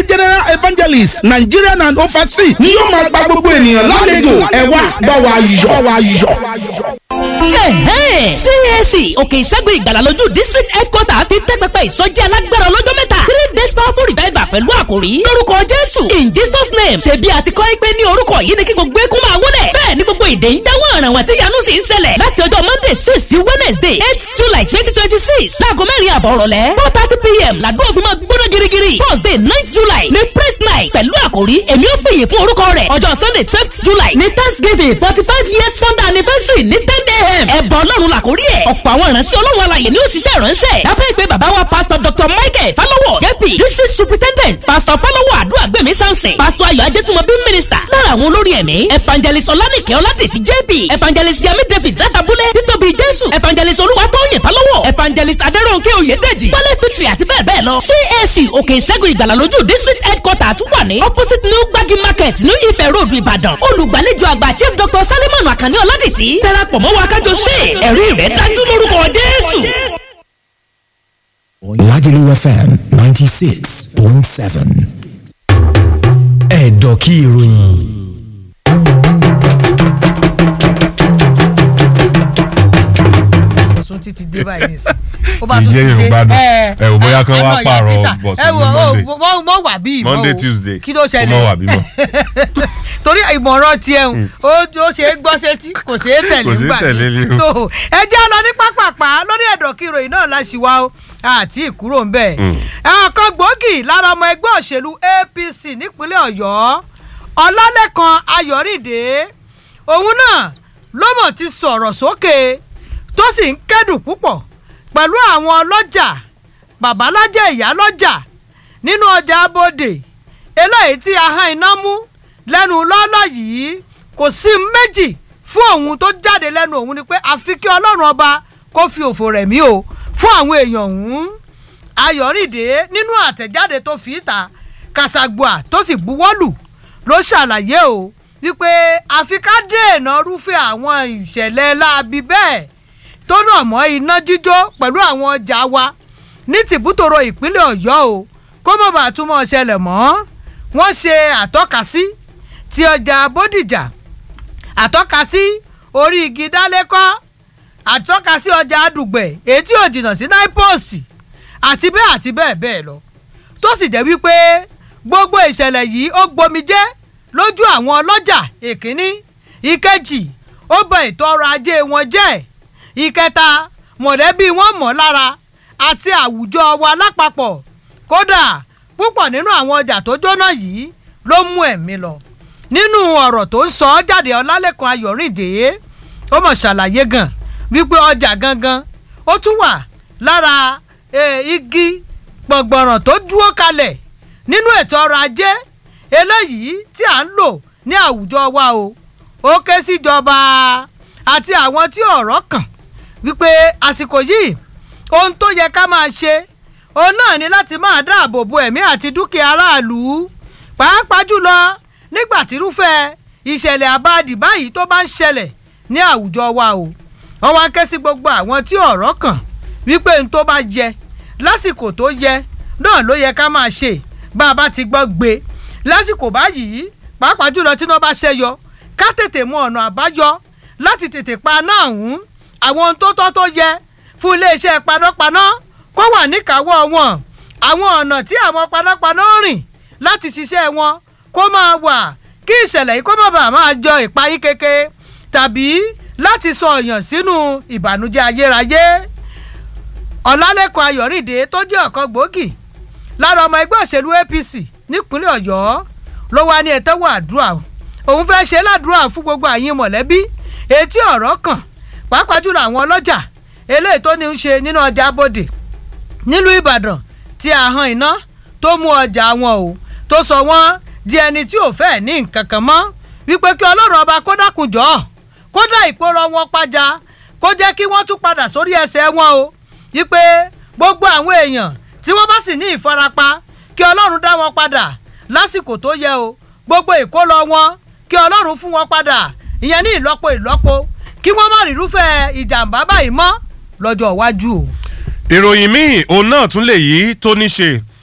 general evangelist nigerian and overseas ni yóò máa gba gbogbo ènìyàn lálejò ẹ wá bá wa yọ̀ bá wa yọ̀. CAC òkè ìṣẹ́gun ìgbàlà lójú district headquarters ti tẹ́ pẹpẹ ìsọjí alágbára ọlọ́jọ́ mẹ́ta three days powerful revival pẹ̀lú àkòrí lórúkọ Jésù in Jesus name ṣèbí àti kọ́ ẹ pé ní orúkọ yìí ni kí gbogbo eégún máa wọlé bẹ́ẹ̀ ni gbogbo èdè ń dáwọ́ ọ̀ràn wọn tí yanu sì ń ṣẹlẹ̀ láti ọjọ́ Monday six sí Wednesday eight July twenty twenty six láago mẹ́rin àbọ̀ ọ̀rọ̀lẹ́ four thirty pm làdúrà fi máa gbóná girigiri Thursday ninth July ní praise night pẹ̀lú àkòrí èmi ò fìyè fún orúkọ rẹ̀ ọjọ́ Sunday twelfth July ní Thanksgiving forty five years founder anniversary ní ten a.m. ẹ̀bọ̀ ọlọ́run làkórí ẹ̀ ọ̀pọ̀ àwọn ìránṣẹ́ ọlọ́run alàyè ni ó ṣiṣẹ́ ìránṣẹ́ lábẹ́ ìpè bàbá wa pastor dr michael falowo jp district superintendent pastor falowo àdúràgbèmí samson pastor ayọ̀ ajẹ́tùmọ̀bí minister lára àwọn olórí ẹ̀mí evangelist ọlánìkẹ́ ọládètì jp evangelist yami david látàbúlẹ̀ títóbi jésù evangelist olúwatóyè falowo evangelist adẹ́rọ̀nkẹ́ oyèdèjì wálé fitri àti bẹ́ẹ̀ bẹ́ẹ̀ lọ cac òkè ìṣẹ́gun ìgbàlà lójú district headquarters wà ní opposite new gbagi market new ife road ìbàdàn olùgbàlejò àgbà chief dr salimon akànní ọládètì darapọ̀ mọ́ wa kájọ ṣe ẹ̀rí rẹ̀ dájú lórúkọ jésù. Lagelu FM 96.7. Ẹ̀dọ̀kí ìròyìn. tún ti ti dé báyìí nìsín ó bá tún Ìjẹ́ ti dé Yorùbá dùn. ẹ Ẹ wò bóyá kán wá ẹ mọ̀, ìyá pààrọ̀ tíṣà. bọ̀sùn ẹ ní wò ó Monday. mọ mọ wà bí ìmọ̀ Monday o. Tuesday kí ló kó ṣẹlẹ̀ mọ̀ wà bímọ. torí ìmọ̀ràn tiẹ̀ ń ó ó ṣe é gbọ́ sétí kò ṣe é tẹ̀lé Kò ṣeé ńgbà tẹ̀lé mi. ni o. tó ẹ jẹ́ lọ ní pápápá lórí ẹ̀dọ̀ kí ìròyìn náà láṣì wá o àti ìkúrò ń bẹ̀. ọ̀kan gbòógì lára ọmọ ẹgbẹ́ òṣèlú APC nípínlẹ̀ Ọ̀yọ́ Ọlálẹ́kan Ayọ̀rìndé òun náà ló mọ̀ ti sọ̀rọ̀ sókè tó sì ń kẹ́dùn púpọ̀ pẹ̀lú àwọn ọlọ́jà babalájẹ́ ìyálọ́jà nínú ọjà abodè eléyìí tí ahọ́n iná mú lẹ́nu lọ́lọ́ yìí kò sí méjì fún òun tó jáde lẹ́nu òun ni pé àfi kí ọlọ́run ọba kó fi òfò rẹ̀ mí o fún àwọn èèyàn ọ̀hún ayọ̀rìndé nínú àtẹ̀jáde tó fi ìta kàṣàgbà tó sì buwọ́lù ló ṣàlàyé o wípé àfi ká dènà rúfẹ́ àwọn ìṣẹ̀lẹ̀ láabi bẹ́ẹ̀ tó rọ̀ mọ́ iná jíjó pẹ̀lú àwọn ọjà wa ní tìbútòrò ìpínlẹ̀ ọ̀yọ́ o kó mọ̀ bá túmọ̀ ṣẹlẹ̀ mọ́ wọ́n ṣe àtọ́kasí ti ọjà bódìjà àtọ́kasí orí igi dálékọ́ àtọ́kasí ọjà àdùgbẹ̀ èyí tí ò jìnnà sí náípọ̀sì àti bẹ́ẹ̀ àti bẹ́ẹ̀ bẹ́ẹ̀ lọ tó sì jẹ́ wípé gbogbo ìṣẹ̀lẹ̀ yìí ó gbomijé lójú àwọn ọlọ́jà èkínní ìkejì ó bọ ètò ọrọ̀ ajé wọn jẹ́ ìkẹta mọ̀lẹ́bí wọn mọ̀ lára àti àwùjọ wa lápapọ̀ kódà púpọ̀ nínú àwọn ọjà tó jóná yìí ló mú ẹ̀mí lọ nínú ọ̀rọ̀ tó ń sọ jáde ọlálẹ́kan ayọ̀rìndé ó mọ̀ ṣàlàyé gan wípé ọjà gangan ó tún wà lára igi gbọ̀ngbọ̀ràn tó dúró kalẹ̀ nínú ètò ọrọ̀ ajé eléyìí tí à ń lò ní àwùjọ wa o ó ké síjọba àti àwọn tí ọ̀rọ̀ kàn wípé àsìkò yìí ohun tó yẹ ká máa ṣe òun náà ni láti máa dáàbò bo ẹ̀mí àti dúkìá aráàlú pàápàá jùlọ nígbà tírúfẹ́ ìṣẹ̀lẹ̀ àbáàdì báyìí tó bá ń ṣẹlẹ̀ ní àwùjọ wa o wọ́n wá ké sí gbogbo àwọn tí ọ̀rọ̀ kàn wípé n tó bá yẹ lásìkò tó yẹ náà ló yẹ ká máa ṣe bá a bá ti gbọ́ gbé lásìkò báyìí pàápàá jùlọ tí wọ́n bá ṣẹ́yọ ká tètè mọ ọ̀nà àbáyọ láti tètè pa náà hùn àwọn ohun tó tọ́ tó yẹ fún iléeṣẹ́ panápaná kó wà níkàáwọ́ wọn àwọn ọ̀nà tí àwọn panápaná rìn láti ṣiṣẹ́ wọn kó máa wà kí ìṣẹ̀lẹ̀ yìí kó má bàa máa jọ ìpayín keke tàbí láti sọ ọ̀yàn sínú ìbànújẹ́ ayérayé ọ̀làlẹ́kan ayọ̀rìndé tó jẹ́ ọ̀kan gbòógì lára ọmọ ẹgbẹ́ òṣèlú APC nípínlẹ̀ ọ̀yọ́ ló wá ní ẹ̀tẹ́wọ̀ àdúrà òun fẹ́ ṣe ládùúrà fún gbogbo àyín mọ̀lẹ́bí etí ọ̀rọ̀ kàn pàápàá jùlọ àwọn ọlọ́jà eléyìí tó ní í ṣe nínú ọjà abodè nílùú ìbàdàn tí ahọ́n iná tó mú ọjà wọn o tó sọ wọ́n di ẹni tí ò fẹ́ ní nǹkan kan mọ́ wípé kí ọlọ́run ọba kó dákun jọ̀ọ́ kó dá ìpòrọ̀ wọn pàjá kó jẹ́ kí wọ́n tún padà sórí ẹsẹ̀ wọn o wípé gbogbo àwọn èèyàn tí wọ́n bá sì ní ìfarapa kí ọlọ́run dá wọn padà lásìkò tó yẹ o gbogbo ìkólọ wọn kí ọlọ́run fún wọn padà ìyẹn ní ìlọ́po ìlọ́po kí wọ́n má rírúfẹ́ ìjàmbá báyìí mọ́ lọ́jọ́ iwájú o. ìròyìn míì òun náà tún lè yí tó ní ṣe